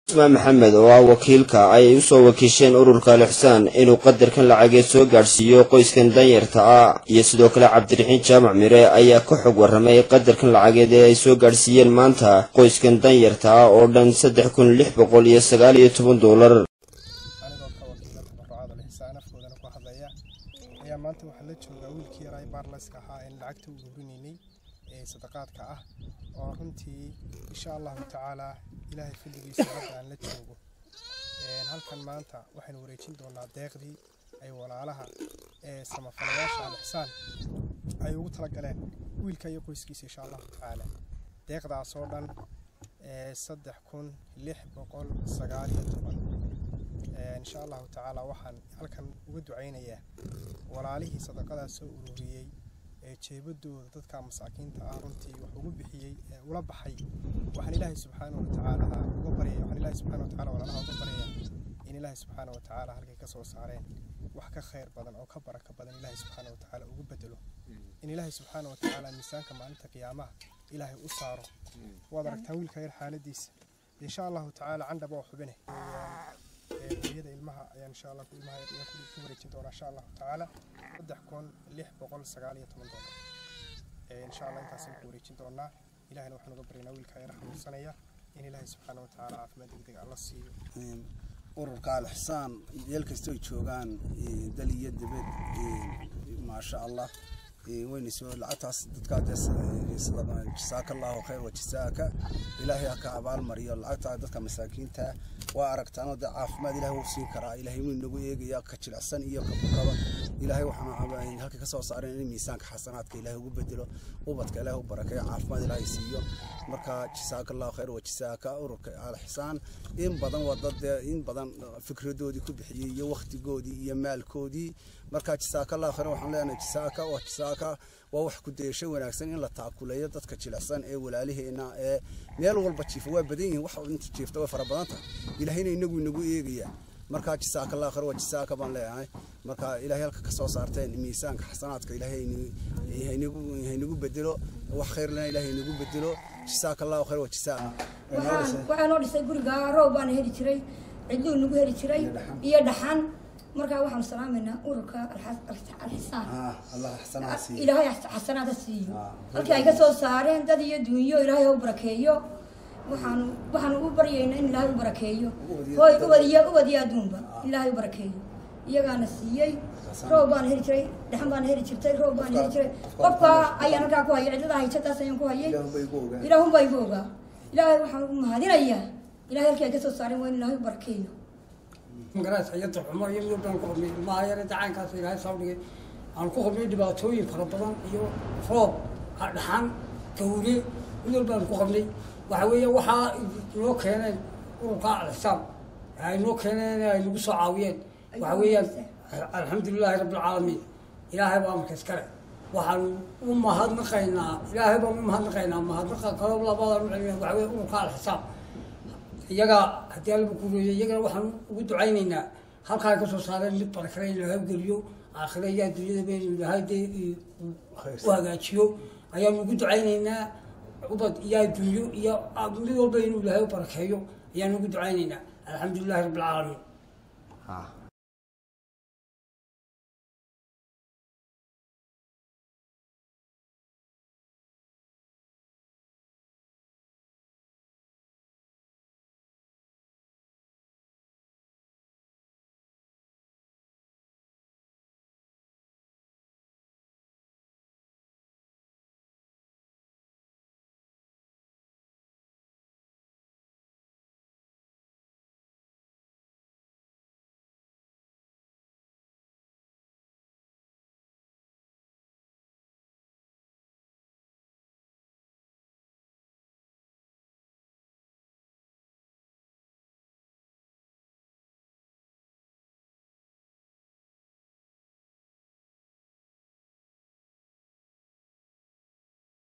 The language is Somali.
ismaan maxamed oo ah wakiilka ayay usoo wakiisheen ururka alixsaan inuu qadarkan lacageed soo gaadhsiiyo qoyskan danyarta ah iyo sidoo kale cabdiraxiin jaamac mire ayaa ka xog warramay qadarkan lacageed ee ay soo gaadhsiiyeen maanta qoyskan danyarta ah oo dhan saddex kun lix boqol iyo sagaal iyo toban doolar anigoo ka wakiila tabarucaada lixsaan afkoodana ku hadlaya ayaa maanta waxaa la joogaa wiilkii yaraa baarlayska ahaa in lacagta u ururinaynay ee sadaqaadka ah oo runtii insha allahu tacaalaa ilaahay fadligiisa hadda aan la joogo halkan maanta waxaynu wareejin doonaa deeqdii ay walaalaha ee samafalayaasha alixsaan ay ugu talagaleen wiilka iyo qoyskiisa insha allahu tacaala deeqdaas oo dhan saddex kun lix boqol sagaal iyo toban insha allahu tacaala waxaan halkan uga ducaynayaa walaalihii sadaqadaas soo ururiyey ee jeebadooda dadka masaakiinta ah runtii wax ugu bixiyey ee ula baxay waxaan ilaahay subxaanahu watacaala uga baryaya waxaan ilaahay subxaana watacaala walaalaha uga baryaya in ilaahay subxaana watacaala halkay ka soo saareen wax ka khayr badan oo ka baraka badan ilaahay subxaana watacaala ugu bedelo in ilaahay subxaana watacaala miisaanka maalinta qiyaamaha ilaahay u saaro waad aragtaan wiilka yar xaaladiisa insha allahu tacaala candhaba oo xubine hooyada ilmaha ayaan insha allah ilmaha ayaan ku wareejin doonaa insha allahu tacaala saddex kun lix boqol sagaal iyo toban doolar insha allah intaasaan ku wareejin doonaa ilahina waxaan uga baryaynaa wiilka yar xanuunsanaya in ilaahay subxaana watacaala caafimaad degdeg alla siiyo ururka alixsaan meel kastoo joogaan dal iyo dibad maasha allah wayna soo lacagtaas dadkaa jasaaka allahu khayr wa jasaaka ilaahay ha ka abaalmariyo lacagtaa dadka masaakiinta waa aragtaan dee caafimaad ilahay wuu siin karaa ilaahay wuu inagu eegaya ka jilicsan iyo ka bukaba ilaahay waxaan halka kasoo saareen in miisaanka xasanaadka ilaahay ugu bedelo ubadka ilaahay u barakeeyo caafimaad ilaahay siiyo marka jasaaka allahu khayr wa jasaaka ururka alixsaan in badan waa dad in badan fikradoodii ku bixiyey iyo waktigoodii iyo maalkoodii marka jasaaka allahu khayr waxaan leenahay jasaaka waa jasaaka waa wax ku dayasho wanaagsan in la taakuleeyo dadka jilicsan ee walaaliheena ee meel walba jiifa waa badan yihiin wax inta jiifta way fara badan tahay ilaahayna inagu inagu eegaya marka jasaaka allah khayr waa jasaaka baan leeyahay marka ilaahay halka ka soo saarteen miisaanka xasanaadka ilaahay haynagu bedelo wax khayr lena ilaahay inagu bedelo jasaaka allahu khayr waa jasaaka waxaa noo dhisay guriga roob baana heli jiray cidluu nagu heli jiray iyo dhaxan markaa waxaanu salaamaynaa ururka alxisaan ilaahay xasanaada siiyo halkii ay ka soo saareen dad iyo dunyo ilaahay ha u barakeeyo waxaanu waxaanu u baryaynaa in ilaahay u barakeeyo hooy ubadiyo ubadiyo adduunba ilaahay u barakeeyo iyagaana siiyey roob baana heli jiray dhaxan baana heli jirtay roob baana heli jiray qofka ayaan halkaa ku hayay cidlada haysataas ayaan ku hayay ilaahunbaa igu ogaa ilaahay waxaan ugu mahadinayaa ilahay halkii ay ka soo saareen waa in ilaahay u barakeeyo magaras ayada xumo iyo mid baan ku qabnay ilmaha yare dacaankaas ilaahay soo dhigay aan ku qabnay dhibaatooyin fara badan iyo roob dhaxan gawre mid walbaan ku qabnay waxa weeye waxaa noo keeneen ururka alixsaan ay noo keeneen ay nagu soo caawiyeen waxa weeyaan alxamdulilahi rabbilcaalamiin ilaahay baa marka iskale waxaan u mahadnaqaynaa ilaahay baan u mahadnaqaynaa mahadnaqa kalo labadaan u celina waxa weye ururka alixsaan iyaga haddii alaba kureeyay iyagana waxaan ugu ducaynaynaa halkaa ay ka soo saareen mid barakale in laga geliyo aakhira iyo adduunyadaba in ilaahay dee u hagaajiyo ayaanu ugu ducaynaynaa ubad iyo adduunyo iyo mid walba inuu ilaahay u barakeeyo ayaanu ugu ducaynaynaa alxamdulilahi rabbilcaalamiin